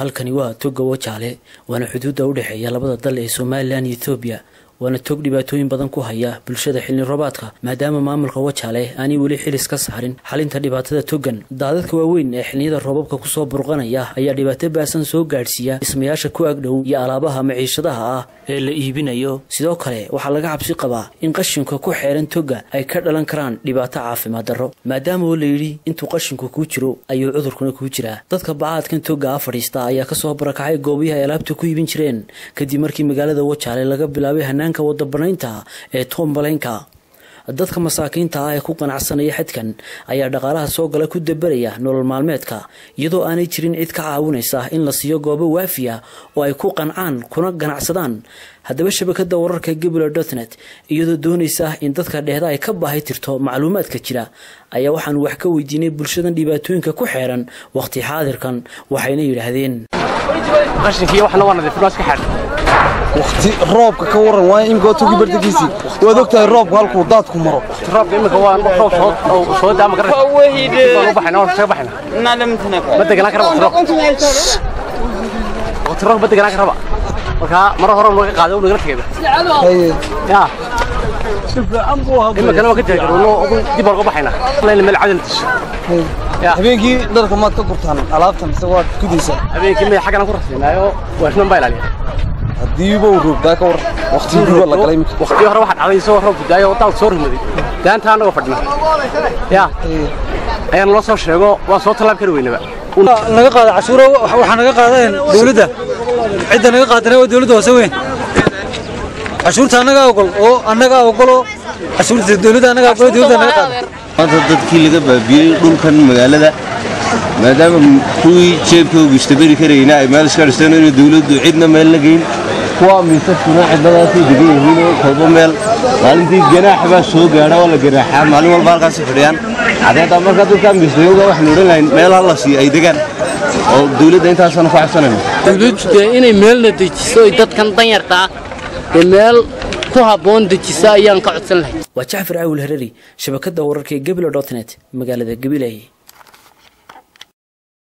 halkani waa toga wajaale waana xuduudda u dhexeeya labada dal ee somalilan iyo ethoobiya waana tog dhibaatooyin badan ku haya bulshada xilli roobaadka maadaama maamulka wajaale aanay weli xilis ka saarin xalinta dhibaatada togan daadadka waaweyn ee xilniyada roobabka kusoo burqanaya ayaa dhibaato baasan soo gaadhsiiya dhismayaasha ku agdhow iyo alaabaha maciishadaha ah ee la iibinayo sidoo kale waxaa laga cabsi qabaa in qashinka ku xeeran toga ay ka dhalan karaan dhibaato caafimaad darro maadaama oo layidhi intuu qashinku kuu jiro ayuu cudurkuna kuu jiraa dadka bacaadkan toga a fadhiista ayaa kasoo barakacay goobihi ay alaabta ku iibin jireen kadib markii magaalada wajaale laga bilaabay hanaanka wadabanaynta ee toombalenka dadka masaakiinta ah ee ku ganacsanaya xadkan ayaa dhaqaalaha soo gala ku dabaraya nolol maalmeedka iyadoo aanay jirin cid ka caawinaysa in la siiyo goobo waafiya oo ay ku qancaan kuna ganacsadaan haddaba shabakada wararka gebula dotnet iyadoo doonaysa in dadka dhehda ay ka baahay tirto macluumaadka jira ayaa waxaan wax ka weydiinay bulshadan dhibaatooyinka ku xeeran waqti xaadirkan waxayna yidhaahdeen waqti roobka ka waran waay imika waa togi bardagiisii waad ogtahay roobku halkuu daadku maro roobka imika waa roob soo soo daama garan baan u baxayna waan kaga baxayna ma deganaan kara waqti roob waqti roob ma deganaan karaba marka mara hore naga qaado nagala tegeeda haye ya imikana waa ka jeegarno dib baan uga baxayna layna meel cadal tisho ya habeenkii dharka maad ka gurtaan alaabtan mise waad gudaysaa habeenkii maya xaggan aan ku rasinaayo waashman baa ilaaliya haddiiba uu roobdaa ka waran waqtigii guba la galay imika waqtigii hore waxaa dhacday isagoo roob gudaayo oo daal soo rimaday daanta annagoo fadhina ya ayaan loo soo sheego waan soo tallaab kari weynaba naga qaada cashuuro waxaa naga qaadeen dawladda cidda naga qaadana waa dawladda hoose weyn cashuurta annagaa ogol oo annagaa ogoloo cashuurta dawladda annagaa ogol dawladda naga qaada maanta dadkii laga baabiyey dhulkan magaalada maadaama kuwii jeebkooga istabari karayna ay meel iska dhisteen inay dawladdu cidna meel la geyn kuwa miisaskuna cidnadaasay degan yihiin oo kolba meel maalintii ganaax baa soo gaadha oo la ganaaxaa maalin walba halkaasi fadhiyaan cadeedda marka dadka miisdayowga waxaanu odhan lahayn meel hala siiyo ay degaan oo dawladda intaasanu ka cabsanayno dawladdu dee inay meelna dejiso oy dadkan danyarta ah dee meel ku habboon dejiso ayaan ka codsan lahay waa jacfar caawil herari shabakada wararka ee gebila dotnet magaalada gabiley